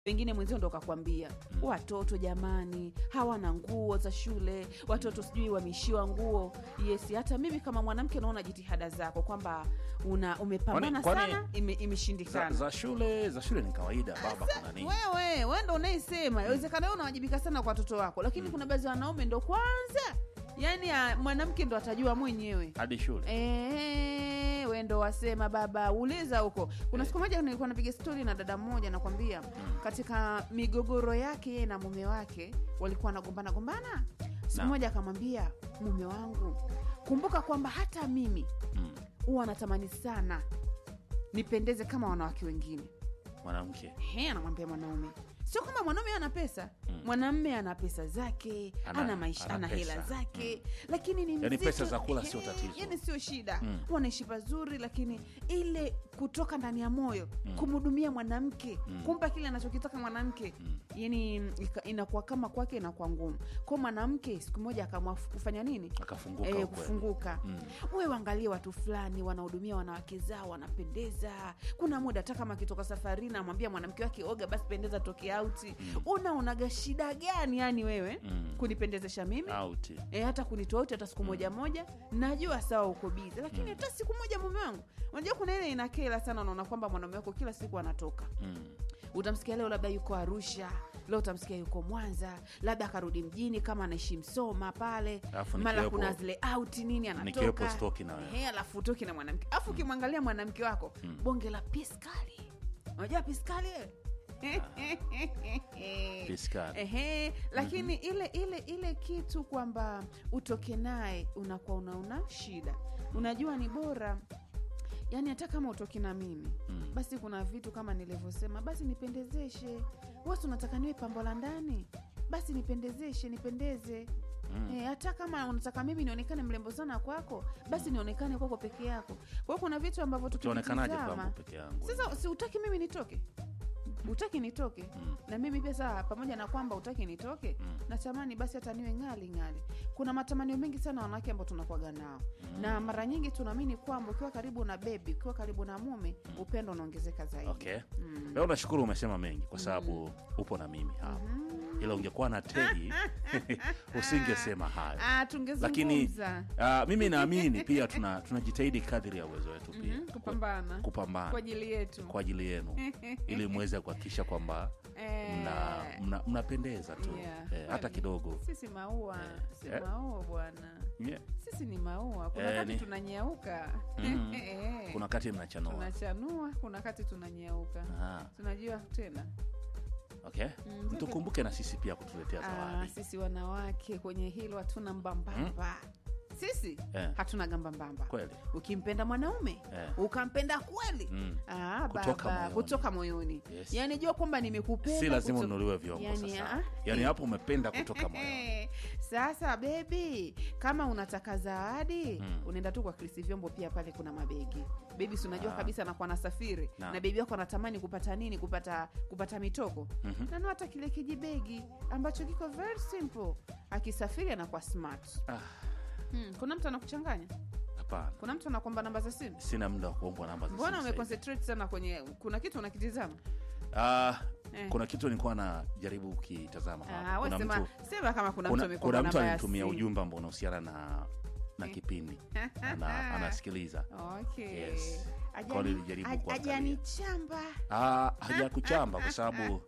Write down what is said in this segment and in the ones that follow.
pengine mwenzio ndo kakwambia watoto jamani hawana nguo za shule watoto sijui wameishiwa nguo yes hata mimi kama mwanamke naona jitihada zako kwamba una umepambana Kwani- kwani- sana ime, za, imeshindikana za shule za shule ni kawaida baba kuna nini wewe we ndo unaisema inawezekana wewe unawajibika sana kwa watoto wako lakini kuna baadhi ya wanaume ndo kwanza yaani ah, mwanamke ndo atajua mwenyewe hadi shule Eh, we ndo wasema baba uliza huko kuna siku moja nilikuwa napiga stori na dada mmoja nakwambia katika migogoro yake yeye na mume wake walikuwa wanagombana gombana siku Naam. moja akamwambia mume wangu kumbuka kwamba hata mimi Mm. huwa natamani sana nipendeze kama wanawake wengine mwanamke He, anamwambia mwanaume sio kwamba mwanaume ana pesa mwanamme ana pesa zake ana, Ana- maisha ana ana, pesa. hela zake lakini ni Yaani mzito. pesa za kula He, sio tatizo. yaani sio shida wanaishi pazuri lakini ile kutoka ndani ya moyo kumhudumia mwanamke kumpa kile anachokitaka mwanamke yani ika- inakuwa kama kwake inakuwa ngumu kwao mwanamke siku moja akaamua kufanya nini Akafunguka Eh, ukweli. kufunguka uwe waangalie watu fulani wanahudumia wanawake zao wanapendeza kuna muda hata kama akitoka safarini amwambia mwanamke wake oga basi pendeza toke auti unaonaga shida gani yani wewe Mm. kunipendezesha mimi out e, hata kunitoa auti hata siku moja moja najua sawa uko bizi lakini hata siku moja mume wangu unajua kuna ile inakela sana unaona kwamba mwanaume wako kila siku anatoka mm. utamsikia leo labda yuko arusha leo utamsikia yuko mwanza labda akarudi mjini kama anaishi msoma pale Alafu mara nikiwepo- kuna zile auti nini nikiwepo anatoka stoki na wewe. Ehe, alafu utoki na mwanamke alafu ukimwangalia mwanamke wako bonge la piskali unajua piskali wewe? Piskali. Ehe, lakini ile ile ile kitu kwamba utoke naye unakuwa unaona shida unajua ni bora yaani hata kama utoki na mimi Mm. basi kuna vitu kama nilivyosema basi nipendezeshe wasi unataka niwe pambo la ndani basi nipendezeshe nipendeze Mm. Eh, hata kama unataka mimi nionekane mrembo sana kwako basi nionekane kwako peke yako kwa hiyo kuna vitu ambavyo utaonekanaje tukivitizama- kwangu peke yangu sasa si utaki mimi nitoke utaki nitoke na mimi pia saa pamoja na kwamba utaki nitoke natamani basi hata niwe ngali ngali kuna matamanio mengi sana wanawake ambao tunakuaga nao na mara nyingi tunaamini kwamba ukiwa karibu na bebi ukiwa karibu na mume upendo unaongezeka zaidi okay leo nashukuru umesema mengi kwa sababu upo na mimi hapa ila ungekuwa na tedi usingesema hayo Ah, lakini tungezungumza uh, mimi naamini pia tuna tunajitahidi kadri ya uwezo wetu pia Mhm, kupambana kupambana kwa ajili yetu kwa ajili yenu ili mweze kuhakikisha kwamba Eh, mna, mna, mnapendeza tu yeah, eh, hata kweli. kidogo sisi maua si Eh. maua bwana yeah. sisi ni maua kuna Eh, wakati ni- tunanyauka Mhm. Eh. kuna kati mnachanua tunachanua kuna wakati tunanyauka Ah, tunajua tena okay mtukumbuke na sisi pia kutuletea ah, zawadi sisi wanawake kwenye hilo hatuna mbambamba sisi Eh. hatuna gambambamba kweli ukimpenda mwanaume Eh. ukampenda kweli Mm. ah, Kutoka baba, moyoni. kutoka moyoni Yes. yaani jua kwamba nimekupenda si lazima kuto- ununuliwe vyombo Yaani, sasa ah, yaani hapo umependa kutoka moyoni sasa bebi kama unataka zawadi unaenda tu kwa krisi vyombo pia pale kuna mabegi bebi si unajua Ah. kabisa anakuwa nasafiri Na. na bebi wako anatamani kupata nini kupata kupata mitoko Mhm. nanua hata kile kijibegi ambacho kiko very simple akisafiri anakuwa smart Ah, hmm. kuna mtu anakuchanganya hapana kuna mtu anakwamba namba za simu sina muda wa kuombwa namba za mbona simu sasa hivi. umeconcentrate sana kwenye kuna kitu unakitizama Ah, Eh. kuna kitu nilikuwa najaribu ukitazama hapa. Ah, we kuna sema, mtu, sema kama kuna, kuna, mtu kuna amekwamba mtu namba ya alinitumia simu. ujumbe ambao unahusiana na na kipindi ana, anasikiliza Okay. Yes. Ajani- Kwa hiyo nilijaribu aj- kuangalia. ajanichamba Ah, hajakuchamba kwa sababu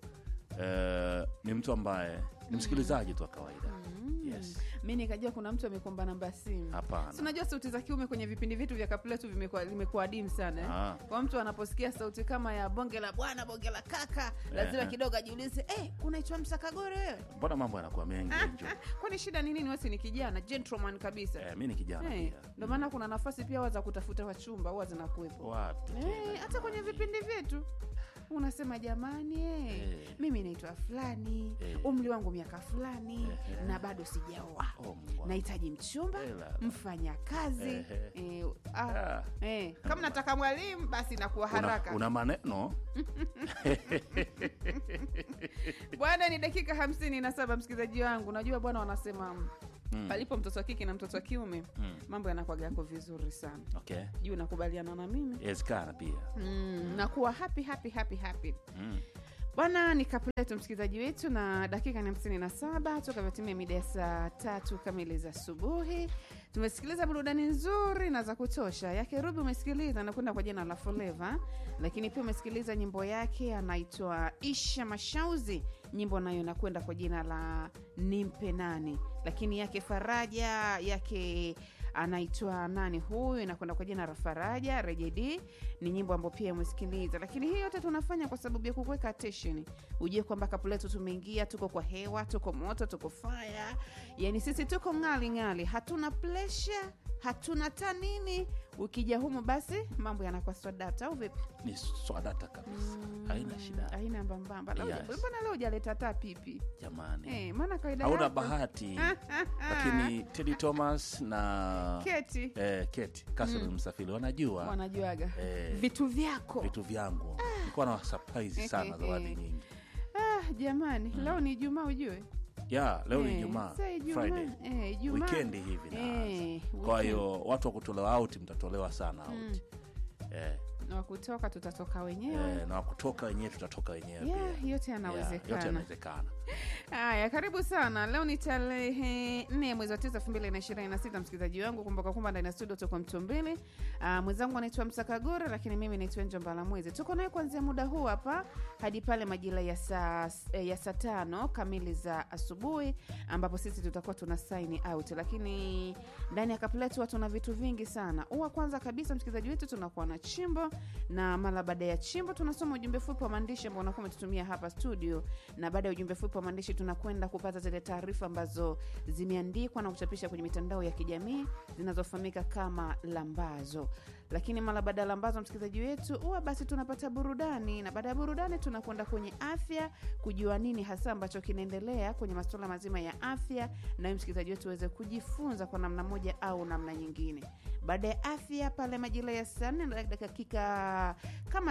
eh, ni mtu ambaye ni msikilizaji tu wa kawaida yes. mi nikajua kuna mtu amekomba namba ya simu Hapana. Si unajua sauti za kiume kwenye vipindi vitu vya kapletu vimekuwa limekuwa adimu sana eh? Ah. kwa mtu anaposikia sauti kama ya bonge la bwana bonge la kaka lazima Eh. kidogo ajiulize eh, unaitwa msakagore wewe mbona mambo yanakuwa mengi njo kwani shida ni nini wesi ni kijana gentleman kabisa eh, mi ni kijana Eh, pia ndo maana kuna nafasi pia huwa za kutafuta wachumba huwa zinakuwepo wapi Eh, tena hata kwenye vipindi vyetu unasema jamani eh, Eh. mimi naitwa fulani Eh. umri wangu miaka fulani Eh. na bado sijaoa Oh, Mungu wangu. nahitaji mchumba Eh, la, la. mfanya kazi Eh, eh, ah, Ah. eh, kama nataka mwalimu basi nakuwa una, haraka una maneno bwana ni dakika hamsini na saba msikilizaji wangu najua bwana wanasema mm. palipo mtoto wa kike na mtoto wa kiume Mm. mambo yanakwaga yako vizuri sana okay juu nakubaliana na mimi inawezekana pia mm, nakuwa happy happy happy happy mm. bwana ni kapu letu msikilizaji wetu na dakika ni hamsini na saba toka vyotimia mida ya saa tatu kamili za asubuhi tumesikiliza burudani nzuri na za kutosha yake rubi umesikiliza anakwenda kwa jina la foleva lakini pia umesikiliza nyimbo yake anaitwa isha mashauzi nyimbo nayo inakwenda kwa jina la nimpe nani lakini yake faraja yake anaitwa nani huyu inakwenda kwa jina la faraja rejed ni nyimbo ambayo pia umesikiliza lakini hii yote tunafanya kwa sababu ya kukuweka attention ujue kwamba kapu letu tumeingia tuko kwa hewa tuko moto tuko faya yani sisi tuko ngali ngali hatuna plesha hatuna tanini ukija humu basi mambo yanakuwa swadata au vipi ni swadata kabisa haina shida aina mbambamba Yes. mbona leo ujaleta hata pipi jamani Eh, maana kawaida hauna yako- bahati lakini tedi thomas na keti eh, keti Catherine msafiri wanajua wanajuaga Eh. vitu vyako vitu vyangu nilikuwa na surprise sana zawadi nyingi ah, jamani leo ni ijumaa ujue ya leo ni Eh, ijumaa sasa Ijumaa, friday eh, Ijumaa. wikendi hivi naanza Eh, kwa weekend. hiyo watu wa kutolewa out mtatolewa sana out eh, Na wa kutoka tutatoka wenyewe eh, na wakutoka wenyewe tutatoka wenyewe yeah, pia yote Yeah, yote yanawezekana yanawezekana haya karibu sana leo ni tarehe nne ya mwezi wa tisa elfu mbili na ishirini na sita msikilizaji wangu kumbuka kwamba ndani ya studio tuko mtu mbili uh, mwenzangu anaitwa msakagore lakini mimi naitwa njo mbalamwezi tuko naye kuanzia muda huu hapa hadi pale majira ya saa eh, ya saa tano kamili za asubuhi ambapo sisi tutakuwa tuna sign out lakini ndani ya kapu letu huwa tuna vitu vingi sana huwa kwanza kabisa msikilizaji wetu tunakuwa na chimbo na mara baada ya chimbo tunasoma ujumbe fupi wa maandishi ambao unakuwa umetutumia hapa studio na baada ya ujumbe fupi wa maandishi tunakwenda kupata zile taarifa ambazo zimeandikwa na kuchapisha kwenye mitandao ya kijamii zinazofahamika kama lambazo lakini mara baada ya lambazo msikilizaji wetu huwa basi tunapata burudani na baada ya burudani tunakwenda kwenye afya kujua nini hasa ambacho kinaendelea kwenye masuala mazima ya afya nawe msikilizaji wetu uweze kujifunza kwa namna moja au namna nyingine baada ya afya pale majira ya saa nne na dakika kama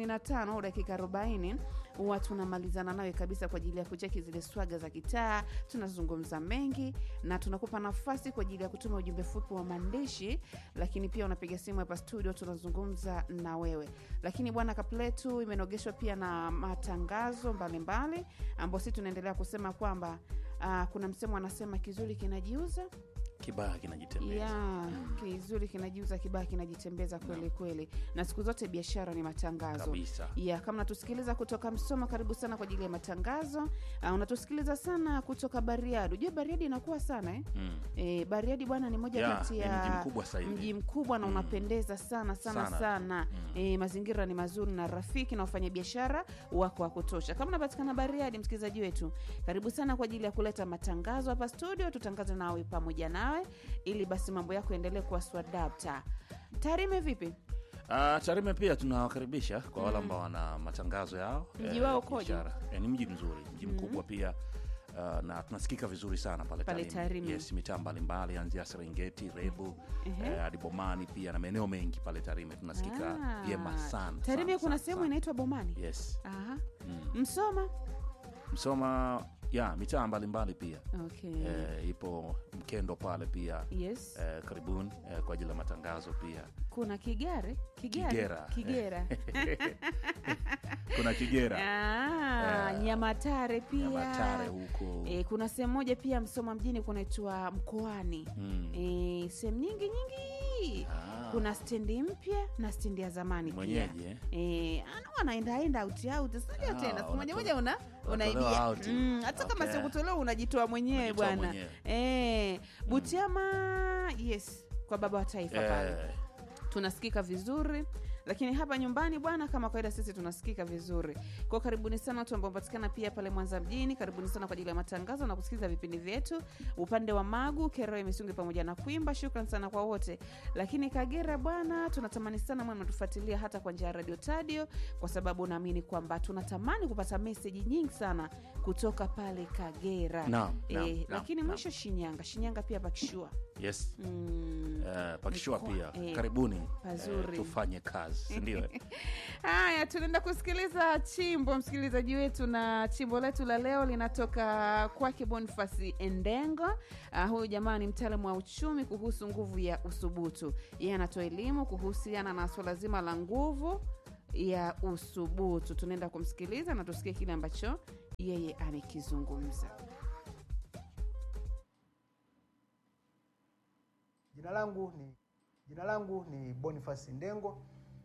35 au dakika 40 huwa tunamalizana nawe kabisa kwa ajili ya kucheki zile swaga za kitaa tunazungumza mengi na tunakupa nafasi kwa ajili ya kutuma ujumbe fupi wa maandishi lakini pia unapiga simu hapa studio tunazungumza na wewe lakini bwana kapletu imenogeshwa pia na matangazo mbalimbali ambao si tunaendelea kusema kwamba uh, kuna msemo anasema kizuri kinajiuza kibaya kinajitembeza ya kizuri kinajiuza kibaya kinajitembeza kweli kweli na siku zote biashara ni matangazo kabisa ya kama unatusikiliza kutoka msoma karibu sana kwa ajili ya matangazo uh, unatusikiliza sana kutoka bariadi ujue bariadi inakuwa sana eh? mm. E, bariadi bwana ni moja Ya, kati ni ya mji mkubwa sasa hivi. mji mkubwa na Mm. unapendeza sana sana sana, Sana. E, mazingira ni mazuri na rafiki na wafanyabiashara wako wa kutosha kama unapatikana bariadi msikilizaji wetu karibu sana kwa ajili ya kuleta matangazo hapa studio tutangaze nawe pamoja nawe ili basi mambo yako yaendelee kuwa swadapta tarime vipi Uh, Tarime pia tunawakaribisha kwa wale ambao wana matangazo yao Mji eh, wao ukoje? biashara. Eh, ni mji mzuri mji mkubwa pia uh, na tunasikika vizuri sana pale, Pale Tarime. Yes, mitaa mbalimbali anzia Serengeti, Rebu Ehe. eh, hadi Bomani pia na maeneo mengi pale Tarime tunasikika Ah, vyema sana. tarime sana, kuna sana, sehemu sana. inaitwa bomani Yes. Aha. Mm. msoma Msoma ya mitaa mbalimbali pia okay. eh, ipo Mkendo pale pia yes eh, karibuni eh, kwa ajili ya matangazo pia kuna kigare kigare Kigera. kigera kuna Kigera Ah, Eh, nyamatare pia Nyamatare huko e, kuna sehemu moja pia msoma mjini kunaitwa mkoani Mm. e, sehemu nyingi nyingi Ah. kuna stendi mpya na stendi ya zamani mwenyeji pia eh? e, wanaendaenda auti auti sinajua Ah, tena siku moja unatolewa- moja una unatolewa unaibia out. mm, hata kama Okay. sio kutolewa unajitoa mwenyewe Unajitoa bwana mwenyewe. e, butiama yes kwa baba wa taifa pale Eh, tunasikika vizuri lakini hapa nyumbani bwana kama kawaida sisi tunasikika vizuri kwao karibuni sana watu ambao patikana pia pale mwanza mjini karibuni sana kwa ajili ya matangazo na kusikiliza vipindi vyetu upande wa magu keroe misungi pamoja na kuimba shukran sana kwa wote lakini kagera bwana tunatamani sana mwana natufuatilia hata kwa njia ya radio tadio kwa sababu naamini kwamba tunatamani kupata meseji nyingi sana kutoka pale kagera Naam, naam, Eh, naam, lakini naam. mwisho shinyanga shinyanga pia pakishua yes mm. Eh, pakishua Mikoa, pia eh, karibuni pazuri. eh, tufanye kazi sindio eh? haya tunaenda kusikiliza chimbo msikilizaji wetu na chimbo letu la leo linatoka kwake bonifasi endengo uh, huyu jamaa ni mtaalamu wa uchumi kuhusu nguvu ya usubutu yeye anatoa elimu kuhusiana na swala zima la nguvu ya usubutu. Tunaenda kumsikiliza na tusikie kile ambacho yeye amekizungumza. Jina langu ni jina langu ni Boniface Ndengo,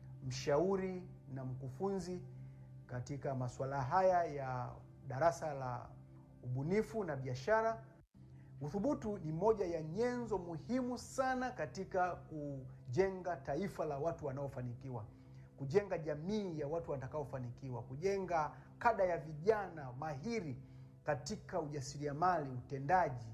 mshauri na mkufunzi katika masuala haya ya darasa la ubunifu na biashara. Uthubutu ni moja ya nyenzo muhimu sana katika kujenga taifa la watu wanaofanikiwa, kujenga jamii ya watu watakaofanikiwa, kujenga kada ya vijana mahiri katika ujasiriamali, utendaji,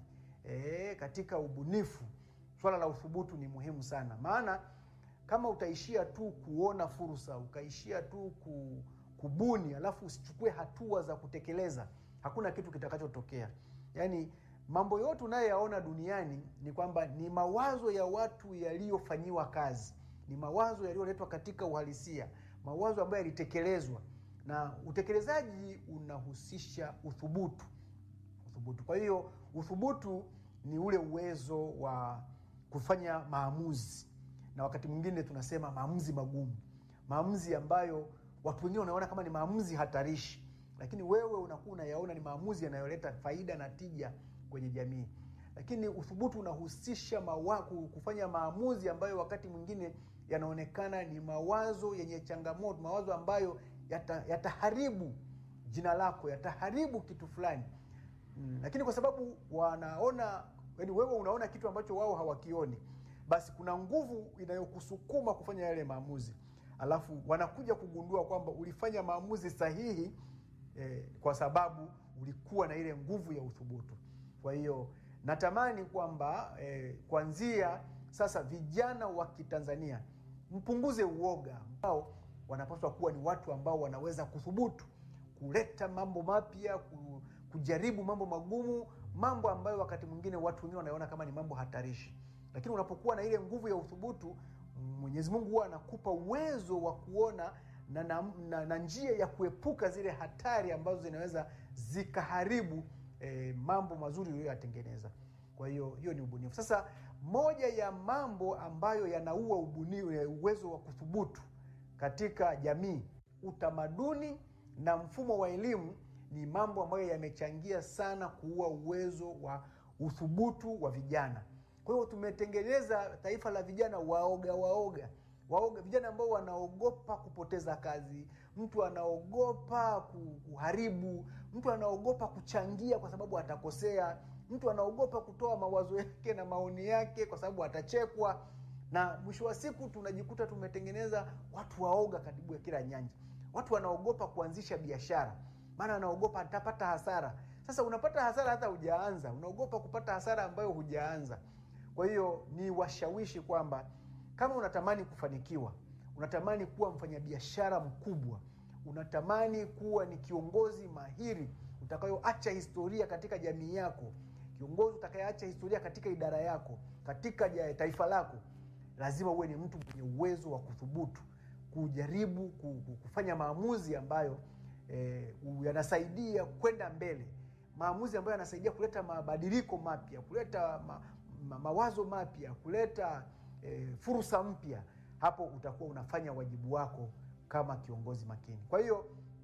e, katika ubunifu. Swala la uthubutu ni muhimu sana, maana kama utaishia tu kuona fursa, ukaishia tu ku, kubuni, alafu usichukue hatua za kutekeleza, hakuna kitu kitakachotokea. Yaani mambo yote unayoyaona duniani ni kwamba ni mawazo ya watu yaliyofanyiwa kazi, ni mawazo yaliyoletwa katika uhalisia, mawazo ambayo yalitekelezwa, na utekelezaji unahusisha uthubutu. Uthubutu. Kwa hiyo uthubutu ni ule uwezo wa kufanya maamuzi, na wakati mwingine tunasema maamuzi magumu, maamuzi ambayo watu wengine wanaona kama ni maamuzi hatarishi, lakini wewe unakuwa unayaona ni maamuzi yanayoleta faida na tija kwenye jamii. Lakini uthubutu unahusisha mawa, kufanya maamuzi ambayo wakati mwingine yanaonekana ni mawazo yenye changamoto, mawazo ambayo yata, yataharibu jina lako, yataharibu kitu fulani mm. Lakini kwa sababu wanaona, yani wewe unaona kitu ambacho wao hawakioni, basi kuna nguvu inayokusukuma kufanya yale maamuzi, alafu wanakuja kugundua kwamba ulifanya maamuzi sahihi eh, kwa sababu ulikuwa na ile nguvu ya uthubutu. Kwa hiyo natamani kwamba eh, kuanzia sasa vijana wa Kitanzania mpunguze uoga, ambao wanapaswa kuwa ni watu ambao wanaweza kuthubutu kuleta mambo mapya, kujaribu mambo magumu, mambo ambayo wakati mwingine watu wengine wanaona kama ni mambo hatarishi. Lakini unapokuwa na ile nguvu ya uthubutu, Mwenyezi Mungu huwa anakupa uwezo wa kuona na, na, na, na njia ya kuepuka zile hatari ambazo zinaweza zikaharibu eh, mambo mazuri uliyoyatengeneza. Kwa hiyo hiyo ni ubunifu. Sasa moja ya mambo ambayo yanaua ubunifu, uwezo wa kuthubutu katika jamii, utamaduni na mfumo wa elimu ni mambo ambayo yamechangia sana kuua uwezo wa uthubutu wa vijana. Kwa hiyo tumetengeneza taifa la vijana waoga waoga waoga, vijana ambao wanaogopa kupoteza kazi, mtu anaogopa kuharibu, mtu anaogopa kuchangia kwa sababu atakosea, mtu anaogopa kutoa mawazo yake na maoni yake kwa sababu atachekwa, na mwisho wa siku tunajikuta tumetengeneza watu waoga karibu ya kila nyanja. Watu wanaogopa kuanzisha biashara, maana anaogopa atapata hasara. Sasa unapata hasara hata hujaanza, unaogopa kupata hasara ambayo hujaanza. Kwa hiyo ni washawishi kwamba kama unatamani kufanikiwa, unatamani kuwa mfanyabiashara mkubwa, unatamani kuwa ni kiongozi mahiri utakayoacha historia katika jamii yako, kiongozi utakayeacha historia katika idara yako, katika taifa lako, lazima uwe ni mtu mwenye uwezo wa kuthubutu, kujaribu kufanya maamuzi ambayo eh, yanasaidia kwenda mbele, maamuzi ambayo yanasaidia kuleta mabadiliko mapya, kuleta ma, ma, mawazo mapya, kuleta E, fursa mpya. Hapo utakuwa unafanya wajibu wako kama kiongozi makini. Kwa hiyo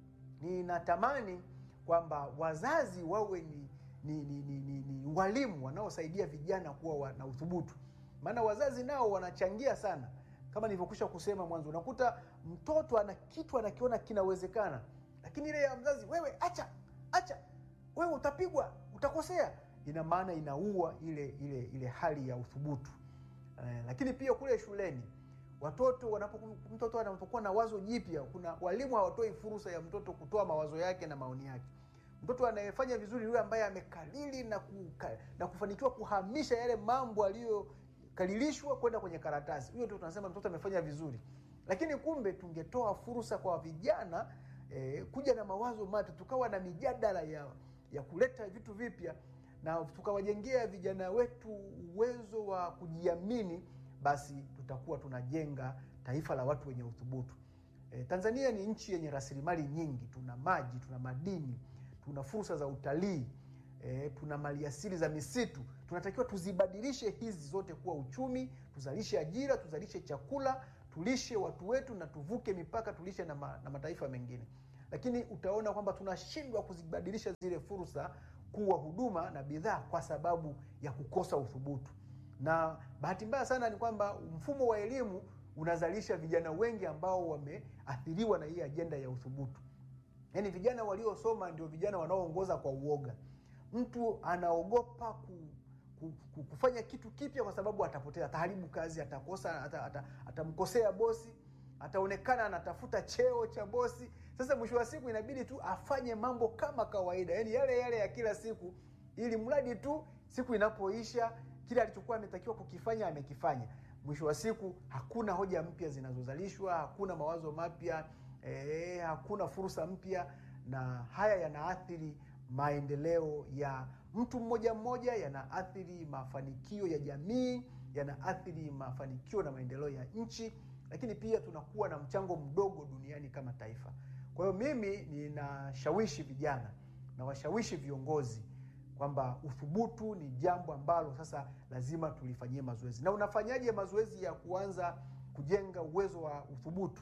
ninatamani kwamba wazazi wawe ni, ni, ni, ni, ni, ni walimu wanaosaidia vijana kuwa na uthubutu, maana wazazi nao wanachangia sana. Kama nilivyokwisha kusema mwanzo, unakuta mtoto ana kitu anakiona kinawezekana, lakini ile ya mzazi, wewe acha acha, wewe utapigwa, utakosea, ina maana inaua ile ile ile hali ya uthubutu. Eh, lakini pia kule shuleni watoto wanapo, mtoto anapokuwa na wazo jipya, kuna walimu hawatoi fursa ya mtoto kutoa mawazo yake na maoni yake. Mtoto anayefanya vizuri yule ambaye amekalili na, kuka, na kufanikiwa kuhamisha yale mambo aliyokalilishwa kwenda kwenye karatasi, huyo ndio tunasema mtoto amefanya vizuri. Lakini kumbe tungetoa fursa kwa vijana eh, kuja na mawazo mapya, tukawa na mijadala ya, ya kuleta vitu vipya na tukawajengea vijana wetu uwezo wa kujiamini, basi tutakuwa tunajenga taifa la watu wenye uthubutu. E, Tanzania ni nchi yenye rasilimali nyingi. Tuna maji, tuna madini, tuna fursa za utalii e, tuna maliasili za misitu. Tunatakiwa tuzibadilishe hizi zote kuwa uchumi, tuzalishe ajira, tuzalishe chakula, tulishe watu wetu na tuvuke mipaka tulishe na, ma, na mataifa mengine lakini utaona kwamba tunashindwa kuzibadilisha zile fursa kuwa huduma na bidhaa kwa sababu ya kukosa uthubutu na bahati mbaya sana ni kwamba mfumo wa elimu unazalisha vijana wengi ambao wameathiriwa na hii ajenda ya uthubutu yaani vijana waliosoma ndio vijana wanaoongoza kwa uoga mtu anaogopa ku, ku, ku, kufanya kitu kipya kwa sababu atapotea ataharibu kazi atakosa ata, ata, atamkosea bosi ataonekana anatafuta cheo cha bosi sasa mwisho wa siku inabidi tu afanye mambo kama kawaida yaani yale yale ya kila siku ili mradi tu siku inapoisha kile alichokuwa ametakiwa kukifanya amekifanya mwisho wa siku hakuna hoja mpya zinazozalishwa hakuna mawazo mapya eh, hakuna fursa mpya na haya yanaathiri maendeleo ya mtu mmoja mmoja yanaathiri mafanikio ya jamii yanaathiri mafanikio na maendeleo ya nchi lakini pia tunakuwa na mchango mdogo duniani kama taifa kwa hiyo mimi ninashawishi vijana na washawishi viongozi kwamba uthubutu ni jambo ambalo sasa lazima tulifanyie mazoezi na unafanyaje mazoezi ya kuanza kujenga uwezo wa uthubutu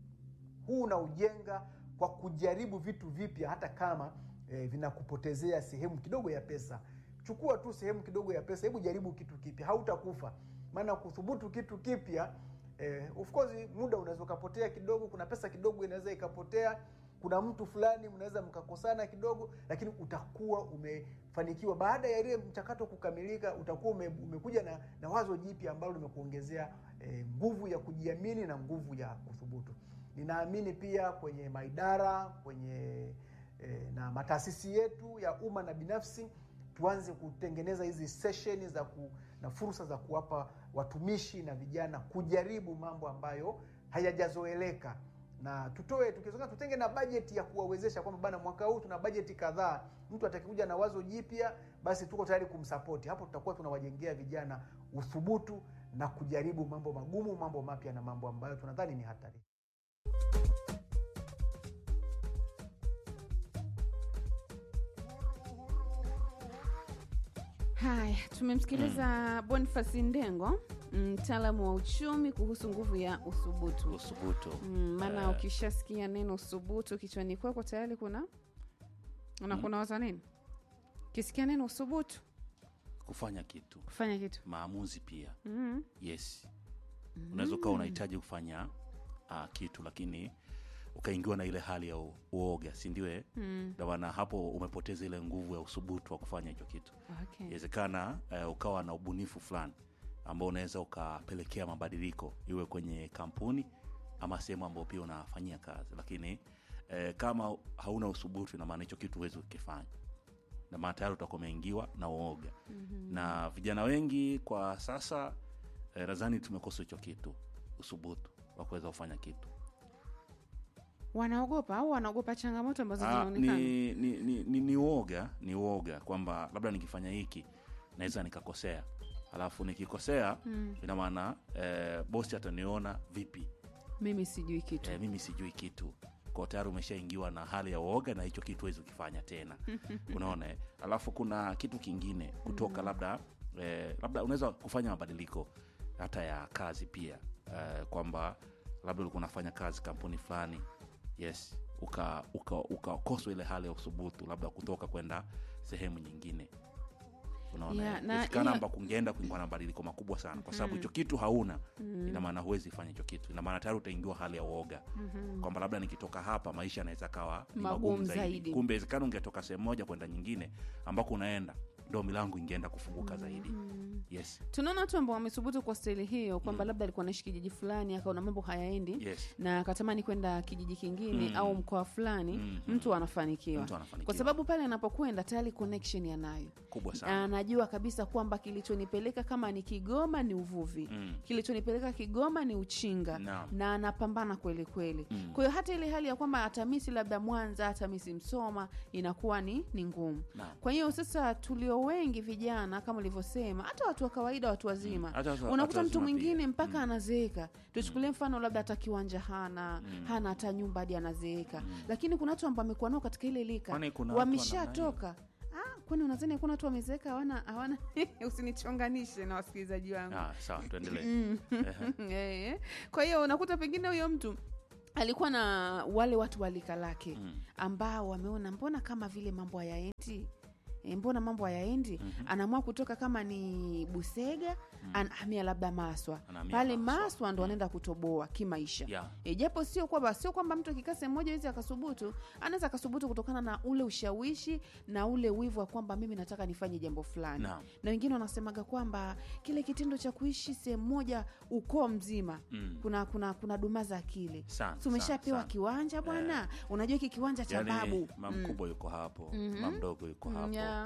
huu unaujenga kwa kujaribu vitu vipya hata kama eh, vinakupotezea sehemu kidogo ya pesa chukua tu sehemu kidogo ya pesa hebu jaribu kitu kipya hautakufa maana kuthubutu kitu kipya eh, of course muda unaweza ukapotea kidogo kuna pesa kidogo inaweza ikapotea kuna mtu fulani mnaweza mkakosana kidogo lakini utakuwa umefanikiwa baada ya ile mchakato kukamilika utakuwa ume, umekuja na, na wazo jipya ambalo limekuongezea eh, nguvu ya kujiamini na nguvu ya kuthubutu ninaamini pia kwenye maidara kwenye eh, na mataasisi yetu ya umma na binafsi tuanze kutengeneza hizi sesheni za ku, na fursa za kuwapa watumishi na vijana kujaribu mambo ambayo hayajazoeleka na tutoe tukizunga tutenge na bajeti ya kuwawezesha kwamba bana mwaka huu tuna bajeti kadhaa mtu atakikuja na wazo jipya basi tuko tayari kumsapoti hapo tutakuwa tunawajengea vijana uthubutu na kujaribu mambo magumu mambo mapya na mambo ambayo tunadhani ni hatari haya tumemsikiliza bonifasi ndengo mtaalamu wa uchumi kuhusu nguvu ya uthubutu uthubutu Mm, maana Eh. ukishasikia neno uthubutu kichwani kwako tayari kuna una kuna waza nini ukisikia neno uthubutu kufanya kitu kufanya kitu maamuzi pia mm. yes unaweza ukawa unahitaji kufanya uh, kitu lakini ukaingiwa na ile hali ya u- uoga sindiwe Mm. ndio maana hapo umepoteza ile nguvu ya usubutu wa kufanya hicho kitu Okay. inawezekana uh, ukawa na ubunifu fulani ambao unaweza ukapelekea mabadiliko iwe kwenye kampuni ama sehemu ambayo pia unafanyia kazi lakini eh, kama hauna usubutu inamaana hicho kitu huwezi ukifanya na maana tayari utakuwa umeingiwa na uoga mm-hmm. na vijana wengi kwa sasa eh, nadhani tumekosa hicho kitu usubutu wa kuweza kufanya kitu wanaogopa au wanaogopa changamoto ambazo Ah, zinaonekana ni, ni, ni, ni, ni uoga ni uoga kwamba labda nikifanya hiki naweza nikakosea alafu nikikosea Mm. ina maana eh, bosi ataniona vipi mimi sijui kitu eh, mimi sijui kitu kwa tayari umeshaingiwa na hali ya uoga na hicho kitu huwezi ukifanya tena unaona eh? alafu kuna kitu kingine kutoka labda eh, labda unaweza kufanya mabadiliko hata ya kazi pia eh, kwamba labda ulikuwa unafanya kazi kampuni fulani yes ukakoswa uka, ukakoswa ile hali ya uthubutu labda kutoka kwenda sehemu nyingine unaona Yeah, yeah, na inawezekana hiyo- amba kungeenda kuingwa na mabadiliko makubwa sana kwa sababu hicho kitu hauna ina maana huwezi fanya hicho kitu ina maana tayari utaingiwa hali ya uoga kwamba labda nikitoka hapa maisha yanaweza kawa ni Magumu magumu zaidi, zaidi. kumbe wezekana ungetoka sehemu moja kwenda nyingine ambako unaenda ndo milango ingeenda kufunguka zaidi yes tunaona watu ambao wamethubutu kwa staili hiyo kwamba labda alikuwa naishi kijiji fulani akaona mambo hayaendi yes na akatamani kwenda kijiji kingine Mm. au mkoa fulani Mm, mtu anafanikiwa Mtu anafanikiwa. kwa sababu pale anapokwenda tayari connection yanayo kubwa sana anajua kabisa kwamba kilichonipeleka kama ni kigoma ni uvuvi Mm. kilichonipeleka kigoma ni uchinga Naam. na anapambana kweli kweli Mm. kwa hiyo hata ile hali ya kwamba atamisi labda mwanza atamisi msoma inakuwa ni, ni ngumu Naam. kwa hiyo sasa tulio wengi vijana kama ulivyosema hata watu wa kawaida watu wazima Hata watu- unakuta watu mtu wazima mwingine pia. mpaka anazeeka tuchukulie mfano labda hata kiwanja hana hana hata nyumba hadi anazeeka lakini kuna watu ambao amekuwa nao katika ile lika Kwani kuna watu wameshatoka Ah, kwani unazani hakuna watu wamezeeka hawana hawana usinichonganishe na wasikilizaji wangu ah, sawa tuendelee Mm. Ehe. Eh, kwa hiyo unakuta pengine huyo mtu alikuwa na wale watu walika lake Mm. ambao wameona mbona kama vile mambo hayaendi E, mbona mambo hayaendi anaamua kutoka kama ni busega anahamia labda maswa Anahamia pale Maswa. maswa ndo anaenda kutoboa kimaisha Yeah. e, japo sio kwamba sio kwamba mtu akikaa sehemu moja hizi akasubutu anaweza akasubutu kutokana na ule ushawishi na ule wivu wa kwamba mimi nataka nifanye jambo fulani Naam. na wengine wanasemaga kwamba kile kitendo cha kuishi sehemu moja ukoo mzima Mm. kuna kuna kuna dumaza akili Sana, si umeshapewa sana, sana. kiwanja bwana unajua hiki kiwanja cha Yaani, babu mama mkubwa yuko hapo mama mdogo yuko Mm, hapo yeah.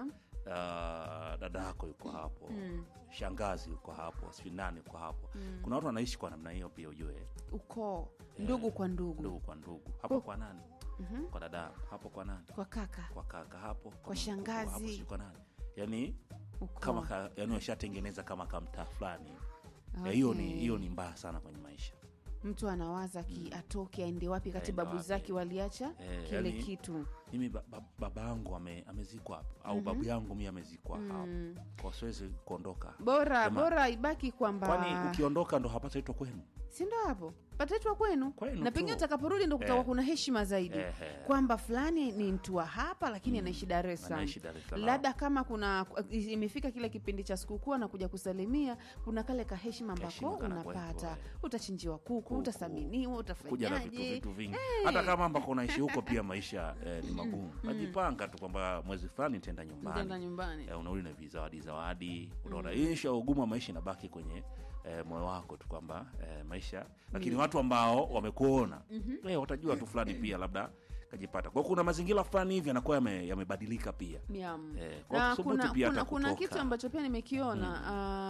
Ah, dada yako yuko hapo Mm. shangazi yuko hapo sijui nani yuko hapo kuna watu wanaishi kwa namna hiyo pia ujue ukoo ndugu kwa ndugu, ndugu kwa ndugu hapo kwa nani kwa dada hapo kwa nani kwa kaka kwa kaka hapo Kwa mama mkubwa hapo, shangazi. sijui kwa nani yani ukoo. kama ka, yani washatengeneza kama kamtaa fulani Ya, Okay. hiyo ni hiyo ni mbaya sana kwenye maisha mtu anawaza ki atoke aende wapi kati Aende babu wapi. zake waliacha Eh, kile yani- kitu mimi ba, ba, baba yangu ame, amezikwa hapo au babu yangu mi amezikwa hapo kwa siwezi kuondoka bora Jamaa. bora ibaki kwamba kwani ukiondoka ndo hapataitwa kwenu si ndo hapo pataitwa kwenu, Kwenu na tu. pengine utakaporudi ndo kutakuwa Eh. kuna heshima zaidi Ehe. kwamba fulani ni mtu wa hapa lakini anaishi Dar es Salaam. Anaishi Dar es Salaam. labda kama kuna imefika kile kipindi cha sikukuu anakuja kusalimia kuna kale kaheshima Kaheshima ambako kanakuwepo, unapata eh. utachinjiwa kuku, Kuku. utasaminiwa kuja na vitu utafanyaje vitu vingi hata kama ambako unaishi huko pia maisha eh, ni magumu najipanga tu kwamba mwezi fulani nitaenda Nitaenda nyumbani nyumbani eh, unarudi na vizawadi zawadi unaona mm. isha ugumu wa maisha inabaki kwenye eh, moyo wako tu kwamba eh, maisha lakini watu ambao wamekuona eh, watajua tu fulani pia labda kajipata kwa hiyo kuna mazingira fulani hivi yanakuwa yame- yamebadilika pia Miam. Eh, kwa na kuthubutu kuna, pia kuna, hata kuna kutoka. kitu ambacho pia nimekiona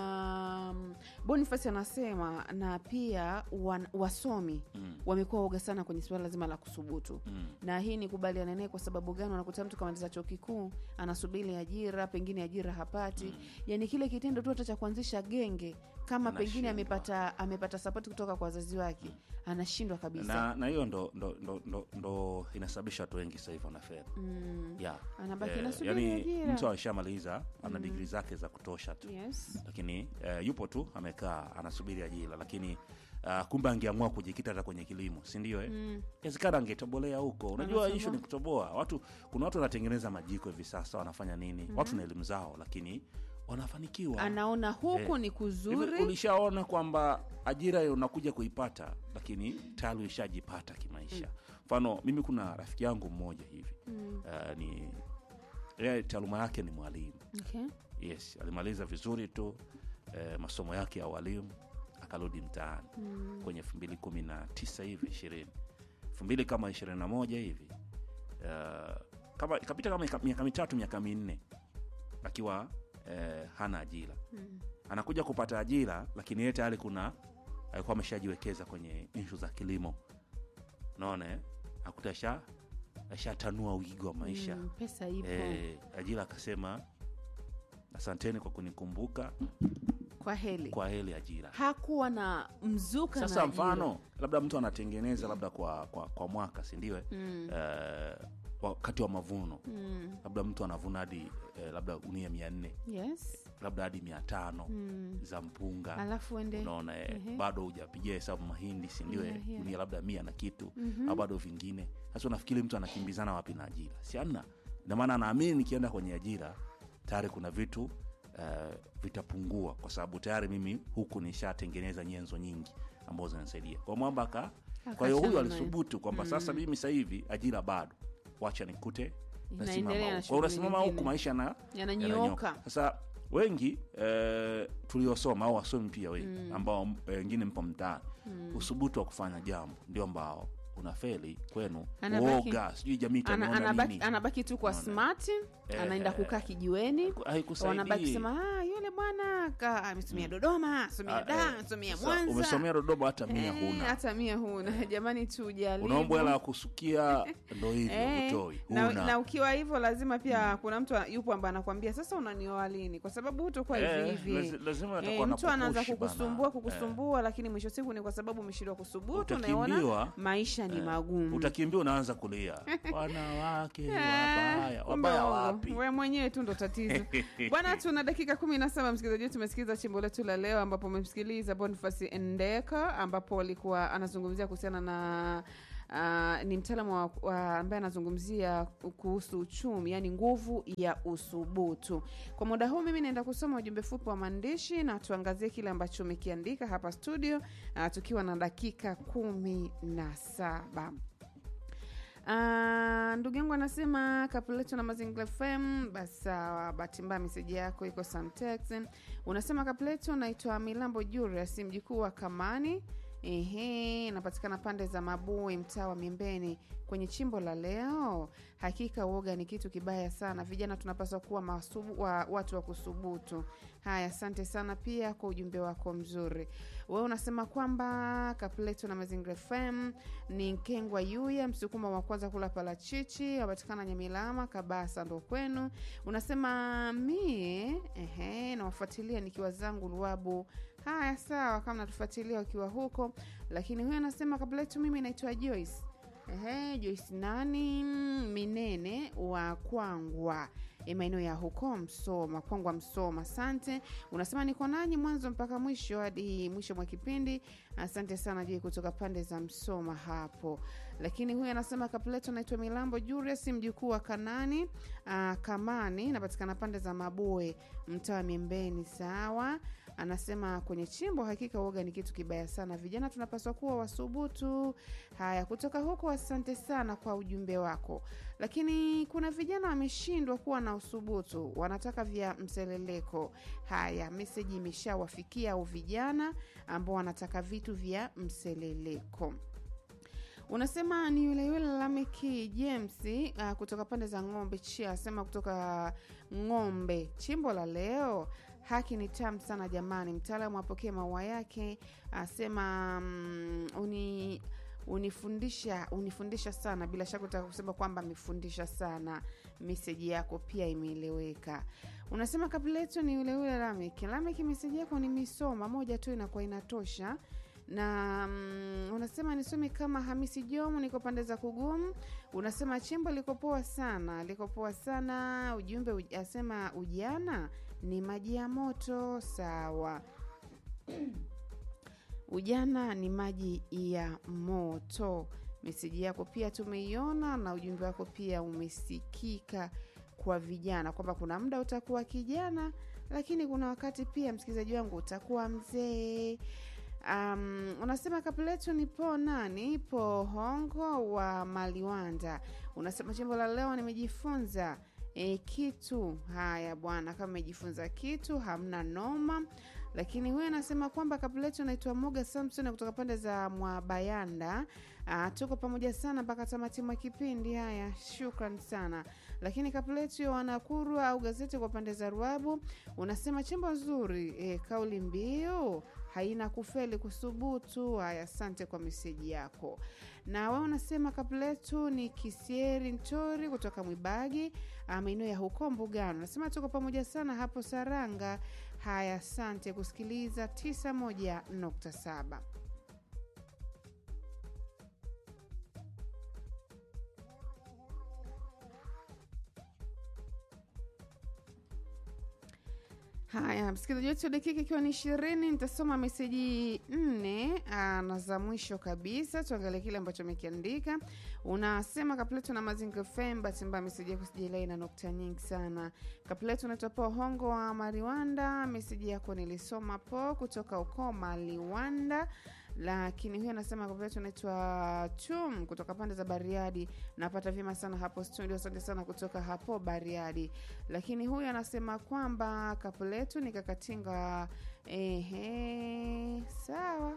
um, Boniface anasema na pia wan, wasomi Mm. wamekuwa woga sana kwenye suala zima la kusubutu Mm. na hii ni kubaliana naye kwa sababu gani unakuta mtu kamaliza chuo kikuu anasubiri ajira pengine ajira hapati yani kile kitendo tu hata cha kuanzisha genge kama pengine Anashindwa. amepata amepata sapoti kutoka kwa wazazi wake anashindwa kabisa na na hiyo ndo, ndo, ndo, ndo, ndo inasababisha watu wengi sasa hivi wanafedha mm. yeah. Anabaki nasubiri yani ajira. mtu ameshamaliza ana digrii zake za kutosha tu yes lakini eh, yupo tu amekaa anasubiri ajira lakini uh, kumbe angeamua kujikita hata kwenye kilimo si ndio eh? mm. Inawezekana angetobolea huko unajua Anatoboa. ishu ni kutoboa watu kuna watu wanatengeneza majiko hivi sasa wanafanya nini watu na elimu zao lakini wanafanikiwa anaona huku Eh, ni Hivi kuzuri ulishaona kwamba ajira unakuja kuipata lakini tayari ulishajipata kimaisha mfano mimi kuna rafiki yangu mmoja hivi Mm. uh, ni yeye taaluma yake ni mwalimu okay. yes alimaliza vizuri tu eh, masomo yake ya walimu akarudi mtaani mm. kwenye elfu mbili kumi na tisa hivi ishirini elfu mbili kama ishirini na moja hivi uh, kama ikapita kama ika- miaka mitatu miaka minne akiwa eh, hana ajira Mm. anakuja kupata ajira lakini yeye tayari kuna alikuwa ameshajiwekeza kwenye inshu za kilimo unaona eh? akuta asha ashatanua wigo wa maisha Mm, pesa ipo eh, ajira akasema asanteni kwa kunikumbuka kwa heli kwa heli ajira hakuwa na mzuka sasa na ajira. mfano labda mtu anatengeneza labda kwa, kwa, kwa mwaka sindiwe mm. eh, wakati wa mavuno Mm. labda mtu anavuna hadi eh, labda gunia mia nne yes labda hadi mia tano mm. za mpunga alafu ende unaona eh, Ehe. bado hujapigia hesabu mahindi sindiwe Yeah, yeah. gunia labda mia na kitu Mhm. au bado vingine sasa unafikiri mtu anakimbizana wapi na ajira si amna inamaana anaamini nikienda kwenye ajira tayari kuna vitu uh, vitapungua kwa sababu tayari mimi huku nishatengeneza nyenzo nyingi ambazo zinasaidia kwa mwamba aka kwa hiyo huyu Akachana naye. alisubutu kwamba sasa mimi sasa hivi ajira bado wacha nikute nasimama Inaendelea na huku. Kwa hiyo shughuli unasimama huku nyingine. maisha na yananyooka sasa wengi eh, tuliosoma au wasomi pia wengi ambao eh, wengine mpo mtaani usubutu wa kufanya jambo ndio ambao unafeli kwenu Anabaki- uoga sijui jamii Ana, itaniona anabaki, nini anabaki tu kwa Unaona? smart Eh, anaenda eh, kukaa kijiweni wanabaki haikusaidii kusema ah, yule bwana ka- amesomea dodoma amesomea Ah, da eh, amesomea sasa mwanza umesomea dodoma hata mia Eh, huna hata mia huna jamani tujaribu unaomba hela ya kusukia ndo hivyo Eh, utoi na, huna na ukiwa hivyo lazima pia kuna mtu yupo ambaye anakwambia sasa unanioa lini kwa sababu hutokuwa hivi Eh, hivi lazi- lazima Eh, atakuwa mtu anaanza anakupush kukusumbua bana. kukusumbua lakini mwisho siku ni kwa sababu umeshindwa kusubutu Utakiambiwa. unaona maisha ni Eh, magumu utakimbia unaanza kulia wanawake Ah, wabaya kumbe wabaya uongo. wapi we mwenyewe tu ndo tatizo bwana tuna dakika kumi na saba msikilizaji wetu tumesikiza chimbo letu la leo ambapo umemsikiliza bonifasi endeka ambapo alikuwa anazungumzia kuhusiana na Uh, ni mtaalamu wa, wa ambaye anazungumzia kuhusu uchumi yani nguvu ya usubutu kwa muda huu mimi naenda kusoma ujumbe fupi wa maandishi na tuangazie kile ambacho umekiandika hapa studio uh, tukiwa na dakika kumi na saba Ah, ndugu yangu anasema kapuleto na mazingira fm basi sawa bahati mbaya meseji yako iko samtex unasema kapuleto naitwa milambo julius mjukuu wa kamani Ehe, napatikana pande za Mabui, mtaa wa Miembeni, kwenye chimbo la leo. Hakika uoga ni kitu kibaya sana, vijana tunapaswa kuwa masubu, wa, watu wa kusubutu. Haya, asante sana pia kwa ujumbe wako mzuri. Wewe unasema kwamba Kapleto na Mazingira FM ni Nkengwa Yuya, msukuma wa kwanza kula parachichi, wapatikana Nyamilama, Kabasa ndo kwenu. Unasema mie ehe, nawafuatilia nikiwa zangu Luabu. Haya, sawa, kama natufuatilia ukiwa huko. Lakini huyo anasema Kapleto, mimi naitwa Joyce. Ehe, Joyce nani Minene wa Kwangwa e, maeneo ya huko Msoma, Kwangwa Msoma. Asante, unasema niko nanyi mwanzo mpaka mwisho hadi mwisho mwa kipindi. Asante sana Joi kutoka pande za Msoma hapo. Lakini huyu anasema Kapleto, naitwa Milambo Julius, mjukuu wa Kanani aa, Kamani, napatikana pande za Maboe, mtaa wa Miembeni. Sawa, anasema kwenye chimbo, hakika uoga ni kitu kibaya sana, vijana tunapaswa kuwa wasubutu. Haya, kutoka huko, asante sana kwa ujumbe wako. Lakini kuna vijana wameshindwa kuwa na usubutu, wanataka vya mseleleko. Haya, meseji imeshawafikia au vijana ambao wanataka vitu vya mseleleko. Unasema ni yule yule Lameki James uh, kutoka pande za Ng'ombe Chia, asema kutoka Ng'ombe, chimbo la leo haki ni tamu sana jamani. Mtaalamu apokee maua yake, asema mm, uni unifundisha unifundisha sana. Bila shaka utaka kusema kwamba amefundisha sana. Meseji yako pia imeeleweka. Unasema Kapleto ni yule yule Lameki. Lameki, meseji yako nimesoma, moja tu inakuwa inatosha na mm, unasema nisome kama Hamisi Jomo, niko pande za Kugumu. Unasema chimbo liko poa sana, liko poa sana. Ujumbe uj, asema ujana ni maji ya moto. Sawa, ujana ni maji ya moto. Meseji yako pia tumeiona na ujumbe wako pia umesikika kwa vijana kwamba kuna muda utakuwa kijana, lakini kuna wakati pia msikilizaji wangu utakuwa mzee. Um, unasema kapuletu nipo nani po hongo wa Maliwanda. Unasema chimbo la leo nimejifunza e, kitu. Haya bwana, kama umejifunza kitu hamna noma. Lakini huyu anasema kwamba kapuletu naitwa Moga Samson kutoka pande za Mwabayanda. Uh, tuko pamoja sana mpaka tamati mwa kipindi. Haya, shukran sana. Lakini kapuletu ya Wanakuru au gazeti kwa pande za Ruabu unasema chimbo nzuri e, kauli mbiu haina kufeli kusubutu. Haya, asante kwa meseji yako. Na wewe unasema kapuletu ni Kisieri Ntori kutoka Mwibagi, maeneo ya huko Mbugano. Unasema tuko pamoja sana hapo Saranga. Haya, asante kusikiliza 91.7. Haya, msikilizaji wetu, dakika ikiwa ni ishirini, nitasoma meseji nne na za mwisho kabisa. Tuangalie kile ambacho amekiandika. Unasema Kapleto na Mazinga FM, bahati mbaya meseji yako sijailai na nukta nyingi sana. Kapleto unaitwa po hongo wa Mariwanda, meseji yako nilisoma po kutoka uko Maliwanda lakini huyu anasema Kapleto naitwa Chum kutoka pande za Bariadi, napata vyema sana hapo studio. Asante sana kutoka hapo Bariadi. Lakini huyu anasema kwamba Kapleto ni kakatinga. Ehe, sawa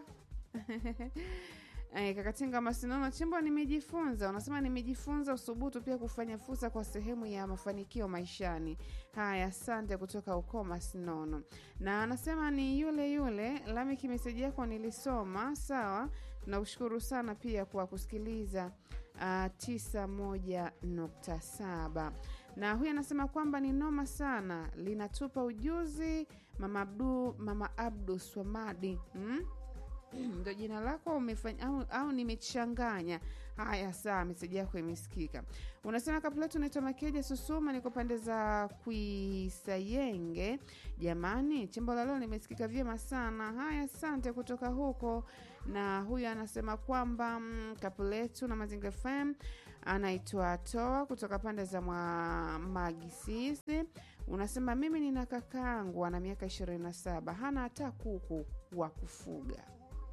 Eh, kakatinga masinono chimbo nimejifunza. Unasema nimejifunza usubutu pia kufanya fursa kwa sehemu ya mafanikio maishani. Haya, asante kutoka uko masinono. Na anasema ni yule yule Lamiki, meseji yako nilisoma. Sawa, tunaushukuru sana pia kwa kusikiliza uh, tisa moja nukta saba na huyu anasema kwamba ni noma sana, linatupa ujuzi mama Abdu, mama Abdu Swamadi hmm? ndo jina lako umefanya au, au nimechanganya haya saa meseji yako imesikika unasema kabla yetu naitwa makeja susuma niko pande za kuisayenge jamani chimbo la leo limesikika vyema sana haya asante kutoka huko na huyu anasema kwamba mm, kapu letu na mazingira fm anaitwa toa kutoka pande za mwa magisisi unasema mimi nina kakaangu ana miaka ishirini na saba hana hata kuku wa kufuga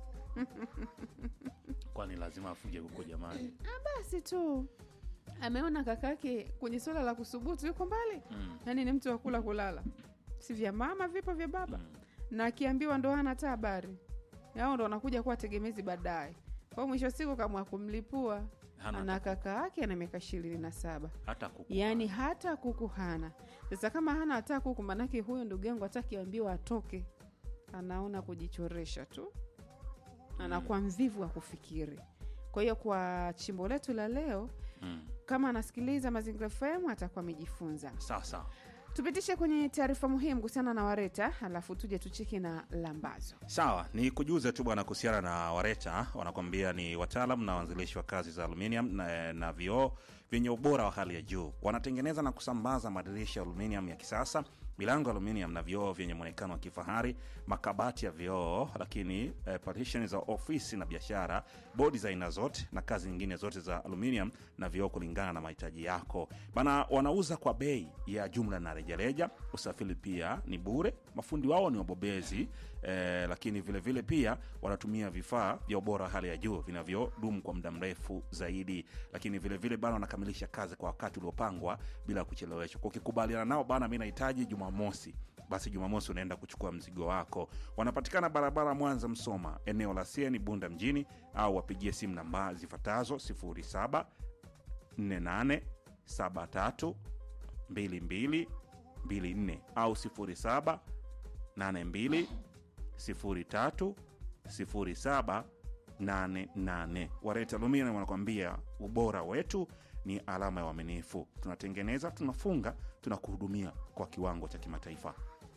kwani lazima afuge huko jamani basi tu ameona kakake kwenye suala la kusubutu yuko mbali mm. yaani ni mtu wa kula kulala si vya mama vipo vya baba Mm. na akiambiwa ndo hana hata habari yao ndo wanakuja kuwa tegemezi baadaye kwao mwisho wa siku kamwa kumlipua Hana ana hata- kaka yake ana miaka ishirini na saba hata kuku yaani hata kuku hana sasa kama hana hata kuku manake huyo ndugu yangu hata akiambiwa atoke anaona kujichoresha tu anakuwa mvivu wa kufikiri kwa hiyo kwa chimbo letu la leo mm. kama anasikiliza mazingira fm atakuwa amejifunza sawa sawa tupitishe kwenye taarifa muhimu kuhusiana na wareta alafu tuje tucheki na lambazo sawa ni kujuze tu bwana kuhusiana na wareta wanakwambia ni wataalam na waanzilishi wa kazi za aluminium na, na vioo vyenye ubora wa hali ya juu wanatengeneza na kusambaza madirisha ya aluminium ya kisasa milango ya aluminium na vioo vyenye mwonekano wa kifahari makabati ya vioo lakini eh, partition za ofisi na biashara bodi za aina zote na kazi nyingine zote za aluminium na vioo kulingana na mahitaji yako bana wanauza kwa bei ya jumla na rejareja usafiri pia ni bure mafundi wao ni wabobezi eh, lakini vile vile pia wanatumia vifaa vya ubora wa hali ya juu vinavyodumu kwa muda mrefu zaidi lakini vile vile bana wanakamilisha kazi kwa wakati uliopangwa bila kucheleweshwa kwa ukikubaliana nao bana mi nahitaji jumamosi basi jumamosi unaenda kuchukua mzigo wako wanapatikana barabara mwanza msoma eneo la sieni bunda mjini au wapigie simu namba zifuatazo 07 48 73 22 24 au 07 82 03 07 88 wareta aluminium wanakwambia ubora wetu ni alama ya uaminifu tunatengeneza tunafunga tunakuhudumia kwa kiwango cha kimataifa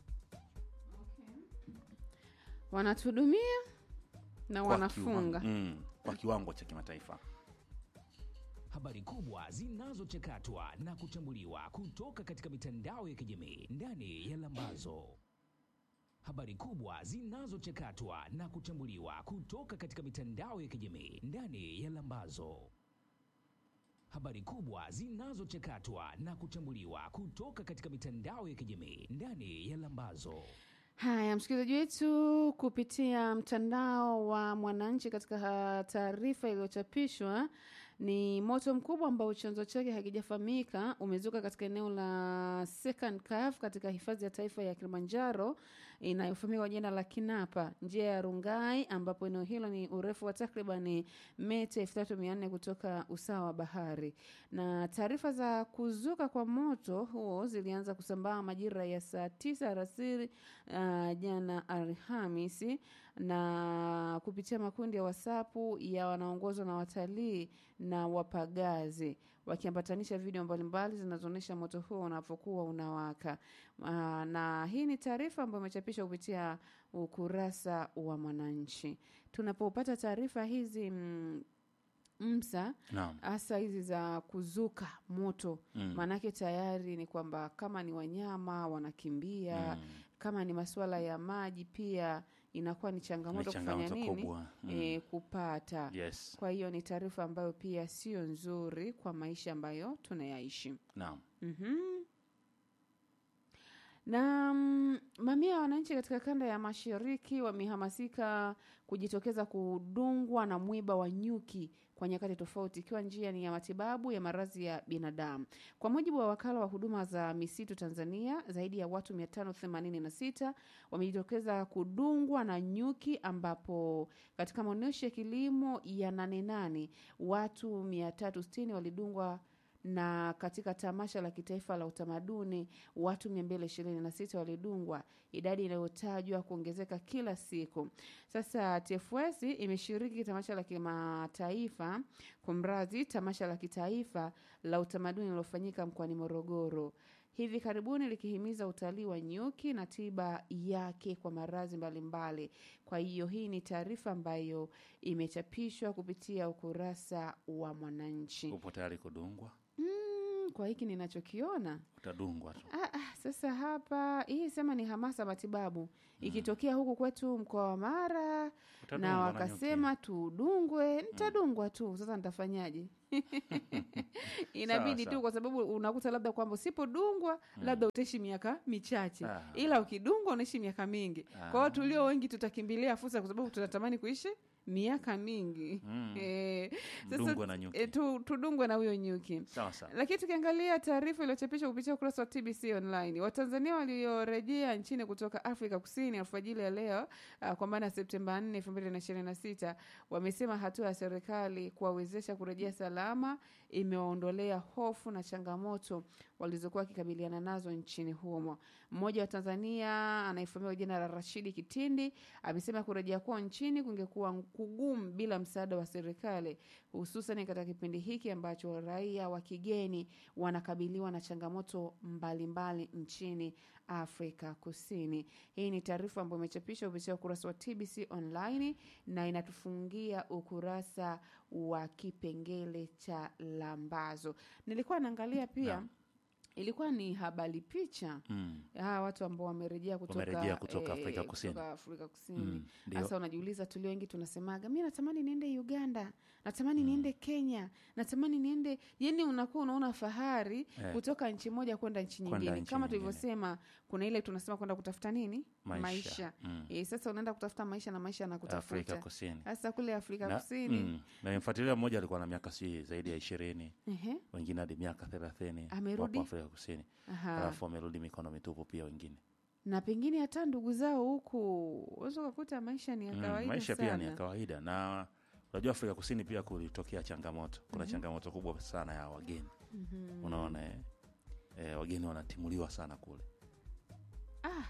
wanatuhudumia na Kwa wanafunga kiwango- mm, kwa kiwango cha kimataifa habari kubwa zinazochakatwa na kuchambuliwa kutoka katika mitandao ya kijamii ndani ya Lambazo. Habari kubwa zinazochakatwa na kuchambuliwa kutoka katika mitandao ya kijamii ndani ya Lambazo. Habari kubwa zinazochakatwa na kuchambuliwa kutoka katika mitandao ya kijamii ndani ya Lambazo. haya msikilizaji wetu kupitia mtandao wa mwananchi katika ha- taarifa iliyochapishwa ni moto mkubwa ambao chanzo chake hakijafahamika umezuka katika eneo la second cave katika hifadhi ya taifa ya kilimanjaro inayofahamika kwa jina la kinapa njia ya rungai ambapo eneo hilo ni urefu wa takribani mita elfu tatu mia nne kutoka usawa wa bahari na taarifa za kuzuka kwa moto huo zilianza kusambaa majira ya saa tisa alasiri uh, jana Alhamisi na kupitia makundi ya wasapu ya wanaongozwa na watalii na wapagazi wakiambatanisha video mbalimbali zinazoonyesha moto huo unapokuwa unawaka. Uh, na hii ni taarifa ambayo imechapishwa kupitia ukurasa wa Mwananchi. Tunapopata taarifa hizi mm, msa naam hasa hizi za kuzuka moto Mm. maanake tayari ni kwamba kama ni wanyama wanakimbia Mm. kama ni masuala ya maji pia inakuwa ni changamoto Ni kufanya changamoto nini kubwa. Mm. e, kupata yes kwa hiyo ni taarifa ambayo pia sio nzuri kwa maisha ambayo tunayaishi naam mm-hmm. na mm, mamia ya wananchi katika kanda ya mashariki wamehamasika kujitokeza kudungwa na mwiba wa nyuki kwa nyakati tofauti ikiwa njia ni ya matibabu ya maradhi ya binadamu kwa mujibu wa wakala wa huduma za misitu tanzania zaidi ya watu 586 wamejitokeza kudungwa na nyuki ambapo katika maonyesho ya kilimo ya nanenane watu 360 walidungwa na katika tamasha la kitaifa la utamaduni watu 226 walidungwa, idadi inayotajwa kuongezeka kila siku. Sasa TFS imeshiriki tamasha la kimataifa kumradhi, tamasha la kitaifa la utamaduni lilofanyika mkoani Morogoro. hivi karibuni likihimiza utalii wa nyuki na tiba yake kwa maradhi mbalimbali. Kwa hiyo hii ni taarifa ambayo imechapishwa kupitia ukurasa wa Mwananchi. upo tayari kudungwa Mm, kwa hiki ninachokiona utadungwa tu Ah, ah, sasa hapa hii sema ni hamasa matibabu ikitokea huku kwetu mkoa wa Mara Utadungwa na na wakasema tudungwe, nitadungwa tu. Sasa nitafanyaje? Inabidi Sawa, tu, kwa sababu unakuta labda kwamba usipodungwa nyuki utaishi miaka michache, Ah. ila ukidungwa unaishi miaka mingi. Kwa hiyo tulio wengi tutakimbilia fursa, kwa sababu tunatamani kuishi miaka mingi Mm. Eh, Mdungwe na nyuki. eh, tu, tudungwe na huyo nyuki. sawa sawa Lakini tukiangalia taarifa iliyochapishwa kupitia ukurasa wa TBC Online, Watanzania waliorejea nchini kutoka Afrika Kusini alfajiri ya leo uh, kwa maana ya Septemba 4, 2026 wamesema hatua ya serikali kuwawezesha kurejea salama imewaondolea hofu na changamoto walizokuwa wakikabiliana nazo nchini humo. Mmoja wa Tanzania anayefahamika kwa jina la Rashidi Kitindi amesema kurejea kwao nchini kungekuwa kugumu bila msaada wa serikali, hususan katika kipindi hiki ambacho raia wa kigeni wanakabiliwa na changamoto mbalimbali nchini Afrika Kusini. Hii ni taarifa ambayo imechapishwa kupitia ukurasa wa TBC Online na inatufungia ukurasa wa kipengele cha lambazo. Nilikuwa naangalia pia Naam. ilikuwa ni habari picha mm. hawa watu ambao wamerejea kutoka, Wamerejea kutoka Afrika Kusini. kutoka Afrika Kusini. Mm, ndio. Sasa unajiuliza, tulio wengi tunasemaga, mi natamani niende Uganda, natamani niende Kenya, natamani niende, yani unakuwa unaona fahari Eh. kutoka nchi moja kwenda nchi Kwenda nyingine. nchi Kama nyingine. tulivyosema, kuna ile tunasema kwenda kutafuta nini, Maisha. Mm. Eh, sasa unaenda kutafuta maisha na maisha Afrika anakutafuta Kusini sasa kule Afrika na, Kusini mm, na nimfuatilia mmoja alikuwa na miaka si zaidi ya ishirini ehe, wengine hadi miaka thelathini Amerudi? wapo Afrika Kusini aha. alafu wamerudi mikono mitupu pia wengine na pengine hata ndugu zao huku unaweza ukakuta maisha ni ya Mm, kawaida maisha sana. pia ni ya kawaida na unajua afrika kusini pia kulitokea changamoto kuna changamoto kubwa sana ya wageni Mhm. unaona eh, eh, wageni wanatimuliwa sana kule Ah.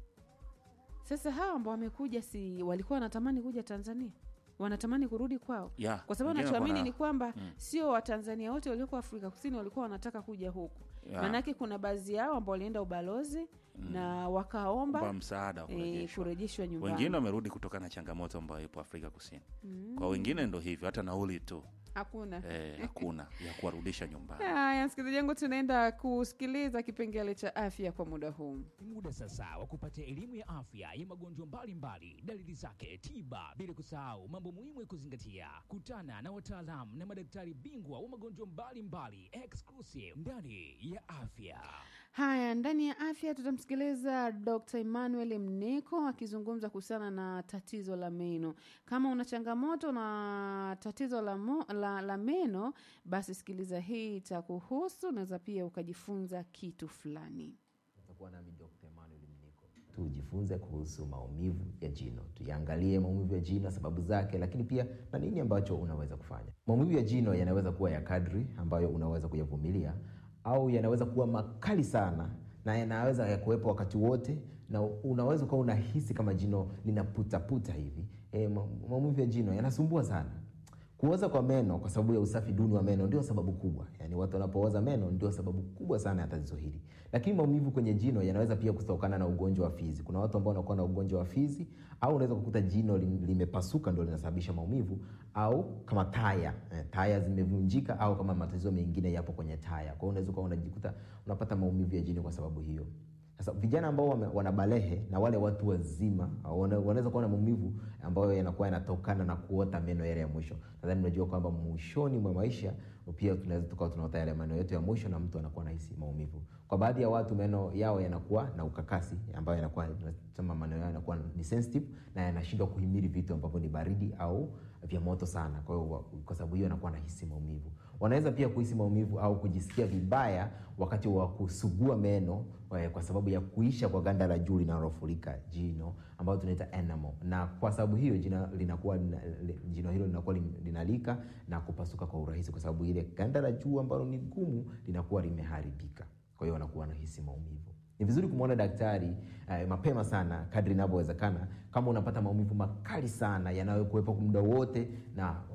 Sasa hawa ambao wamekuja si walikuwa wanatamani kuja Tanzania? Wanatamani kurudi kwao? ya Kwa sababu wengine nachoamini wana- ni kwamba Mm. sio Watanzania wote walioko Afrika Kusini walikuwa wanataka kuja huku. ya, Maanake kuna baadhi yao ambao walienda ubalozi na wakaomba kwa msaada wa eh, kurejeshwa kurejeshwa nyumbani. wengine wamerudi kutokana na changamoto ambayo ipo afrika kusini kwa wengine ndo hivyo hata nauli tu Hakuna. eh, hakuna ya kuwarudisha nyumbani Haya, msikilizaji wangu, tunaenda kusikiliza kipengele cha afya kwa muda huu. Ni muda sasa wa kupata elimu ya afya ya magonjwa mbalimbali, dalili zake, tiba, bila kusahau mambo muhimu ya kuzingatia. Kutana na wataalamu na madaktari bingwa wa magonjwa mbalimbali exclusive ndani ya afya. Haya, ndani ya afya tutamsikiliza Dr. Emmanuel Mneko akizungumza kuhusiana na tatizo la meno. Kama una changamoto na tatizo la, mo, la, la meno, basi sikiliza hii itakuhusu, unaweza pia ukajifunza kitu fulani. Utakuwa nami Dr. Emmanuel Mniko. Tujifunze kuhusu maumivu ya jino, tuyaangalie maumivu ya jino, sababu zake, lakini pia na nini ambacho unaweza kufanya. Maumivu ya jino yanaweza kuwa ya kadri ambayo unaweza kuyavumilia, au yanaweza kuwa makali sana na yanaweza yakuwepo wakati wote, na unaweza ukawa unahisi kama jino linaputaputa hivi. E, maumivu ya jino yanasumbua sana. Kuoza kwa meno kwa sababu ya usafi duni wa meno ndio sababu kubwa. Yaani watu wanapooza meno ndio sababu kubwa sana ya tatizo hili. Lakini maumivu kwenye jino yanaweza pia kutokana na ugonjwa wa fizi. Kuna watu ambao wanakuwa na ugonjwa wa fizi au unaweza kukuta jino lim- limepasuka ndio linasababisha maumivu au kama taya, eh, taya zimevunjika au kama matatizo mengine yapo kwenye taya. Kwa hiyo unaweza ukawa unajikuta unapata maumivu ya jino kwa sababu hiyo. Sasa vijana ambao wame- wana balehe na wale watu wazima wana- wanaweza kuwa na maumivu ambayo yanakuwa yanatokana na kuota meno yale ya mwisho. Nadhani unajua kwamba mwishoni mwa maisha pia tunaweza tukawa tunaota yale meno yetu ya mwisho na mtu anakuwa anahisi maumivu. Kwa baadhi ya watu meno yao yanakuwa na ukakasi ambayo yanakuwa tunasema meno yao yanakuwa ni sensitive na yanashindwa kuhimili vitu ambavyo ni baridi au vya moto sana. Kwa hiyo wa- kwa sababu hiyo anakuwa anahisi maumivu. Wanaweza pia kuhisi maumivu au kujisikia vibaya wakati wa kusugua meno eh, kwa sababu ya kuisha kwa ganda la juu linalofurika jino ambayo tunaita enamel, na kwa sababu hiyo jina linakuwa lina- li- jino hilo linakuwa lin- linalika na kupasuka kwa urahisi, kwa sababu ile ganda la juu ambalo ni gumu linakuwa limeharibika. Kwa hiyo wanakuwa wanahisi maumivu. Ni vizuri kumwona daktari eh, mapema sana kadri inavyowezekana, kama unapata maumivu makali sana yanayokuwepo muda wote na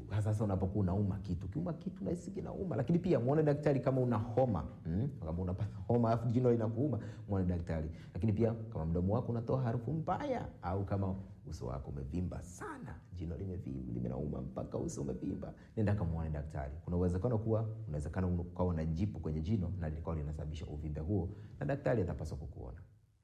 hasa sasa unapokuwa unauma kitu ukiuma kitu nahisi kinauma lakini pia muone daktari kama una homa mm? kama unapata homa alafu jino linakuuma muone daktari lakini pia kama mdomo wako unatoa harufu mbaya au kama uso wako umevimba sana jino limevimba limenauma mpaka uso umevimba nenda kamuone daktari kuna uwezekano kuwa unawezekana ukawa na jipu kwenye jino na likawa linasababisha uvimbe huo na daktari atapaswa kukuona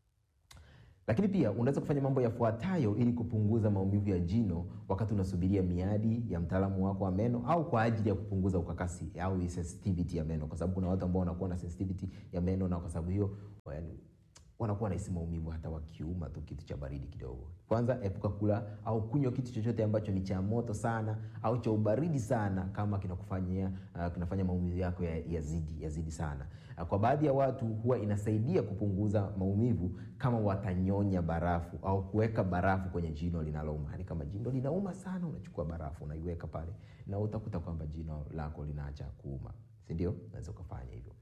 lakini pia unaweza kufanya mambo yafuatayo ili kupunguza maumivu ya jino wakati unasubiria miadi ya mtaalamu wako wa meno au kwa ajili ya kupunguza ukakasi au sensitivity ya meno kwa sababu kuna watu ambao wanakuwa na sensitivity ya meno na kwa sababu hiyo yani, wanakuwa nahisi maumivu hata wakiuma tu kitu cha baridi kidogo kwanza epuka kula au kunywa kitu chochote ambacho ni cha moto sana au cha ubaridi sana kama kinakufanyia uh, kinafanya maumivu yako yazidi ya yazidi sana uh, kwa baadhi ya watu huwa inasaidia kupunguza maumivu kama watanyonya barafu au kuweka barafu kwenye jino linalouma yani kama jino linauma sana unachukua barafu unaiweka pale na utakuta kwamba jino lako linaacha kuuma sindio unaweza ukafanya hivyo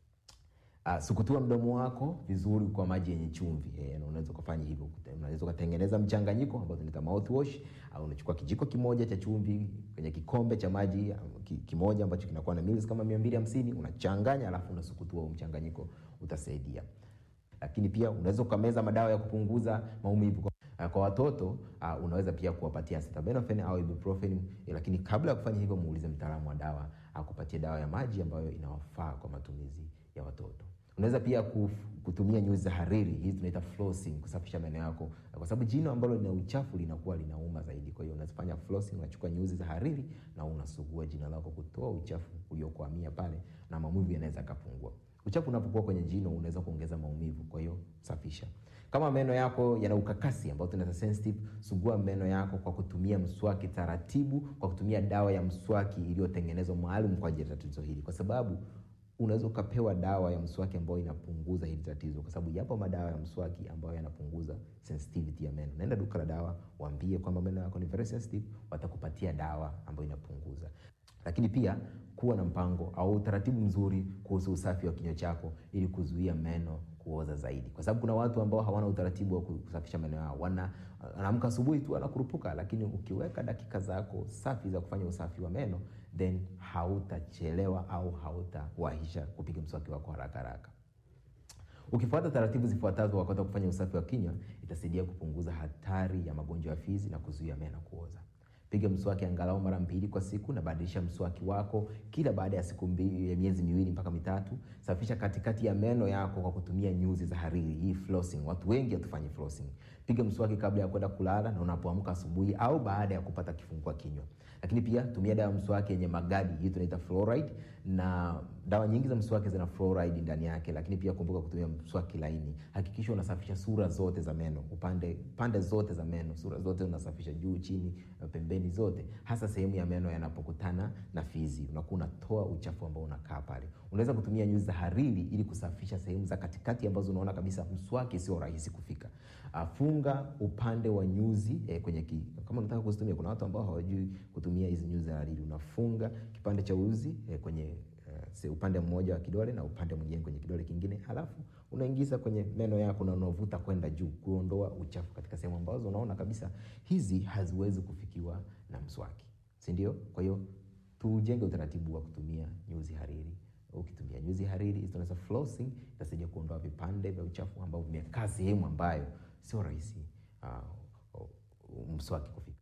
Uh, sukutua mdomo wako vizuri kwa maji yenye chumvi e, unaweza ukafanya hivyo unaweza ukatengeneza mchanganyiko ambao tunaita mouthwash au unachukua kijiko kimoja cha chumvi kwenye kikombe cha maji ki, kimoja ambacho kinakuwa na mils kama mia mbili hamsini unachanganya alafu unasukutua huu mchanganyiko utasaidia lakini pia unaweza ukameza madawa ya kupunguza maumivu uh, kwa watoto uh, unaweza pia kuwapatia acetaminophen au ibuprofen eh, lakini kabla ya kufanya hivyo muulize mtaalamu wa dawa akupatie dawa ya maji ambayo inawafaa kwa matumizi ya watoto unaweza pia kuf, kutumia nyuzi za hariri hizi tunaita flossing kusafisha meno yako kwa sababu jino ambalo lina uchafu linakuwa linauma zaidi kwa hiyo unazifanya flossing unachukua nyuzi za hariri na unasugua jino lako kutoa uchafu uliokwamia pale na maumivu yanaweza yakapungua uchafu unapokuwa kwenye jino unaweza kuongeza maumivu kwa hiyo safisha kama meno yako yana ukakasi ambao tunaita sensitive sugua meno yako kwa kutumia mswaki taratibu kwa kutumia dawa ya mswaki iliyotengenezwa maalum kwa ajili ya tatizo hili kwa sababu unaweza ukapewa dawa ya mswaki ambayo inapunguza hili tatizo kwa sababu yapo madawa ya mswaki ambayo yanapunguza sensitivity ya meno naenda duka la dawa waambie kwamba meno yako ni very sensitive watakupatia dawa ambayo inapunguza lakini pia kuwa na mpango au utaratibu mzuri kuhusu usafi wa kinywa chako ili kuzuia meno kuoza zaidi kwa sababu kuna watu ambao hawana utaratibu wa kusafisha meno yao wana anaamka asubuhi tu anakurupuka lakini ukiweka dakika zako safi za kufanya usafi wa meno then hautachelewa au hautawahisha kupiga mswaki wako haraka haraka ukifuata taratibu zifuatazo wakati wa kufanya usafi wa kinywa itasaidia kupunguza hatari ya magonjwa ya fizi na kuzuia meno kuoza piga mswaki angalau mara mbili kwa siku na badilisha mswaki wako kila baada ya siku mbili, ya miezi miwili mpaka mitatu safisha katikati ya meno yako kwa kutumia nyuzi za hariri hii flossing watu wengi hatufanyi flossing piga mswaki kabla ya kwenda kulala na unapoamka asubuhi au baada ya kupata kifungua kinywa lakini pia tumia dawa mswaki yenye magadi hii tunaita fluoride na dawa nyingi za mswaki zina fluoride ndani yake lakini pia kumbuka kutumia mswaki laini hakikisha unasafisha sura zote za meno upande pande zote za meno sura zote unasafisha juu chini pembeni zote hasa sehemu ya meno yanapokutana na fizi unakuwa unatoa uchafu ambao unakaa pale unaweza kutumia nyuzi za hariri ili kusafisha sehemu za katikati ambazo unaona kabisa mswaki sio rahisi kufika funga upande wa nyuzi eh, kwenye ki, kama unataka kuzitumia kuna watu ambao hawajui kutumia hizi nyuzi za hariri unafunga kipande cha uzi eh, kwenye uh, upande mmoja wa kidole na upande mwingine kwenye kidole kingine halafu unaingiza kwenye meno yako na unavuta kwenda juu kuondoa uchafu katika sehemu ambazo unaona kabisa hizi haziwezi kufikiwa na mswaki si ndio kwa hiyo tujenge utaratibu wa kutumia nyuzi hariri ukitumia nyuzi hariri tunaweza flossing itasaidia kuondoa vipande vya uchafu ambavyo vimekaa sehemu ambayo sio rahisi uh, mswaki kufika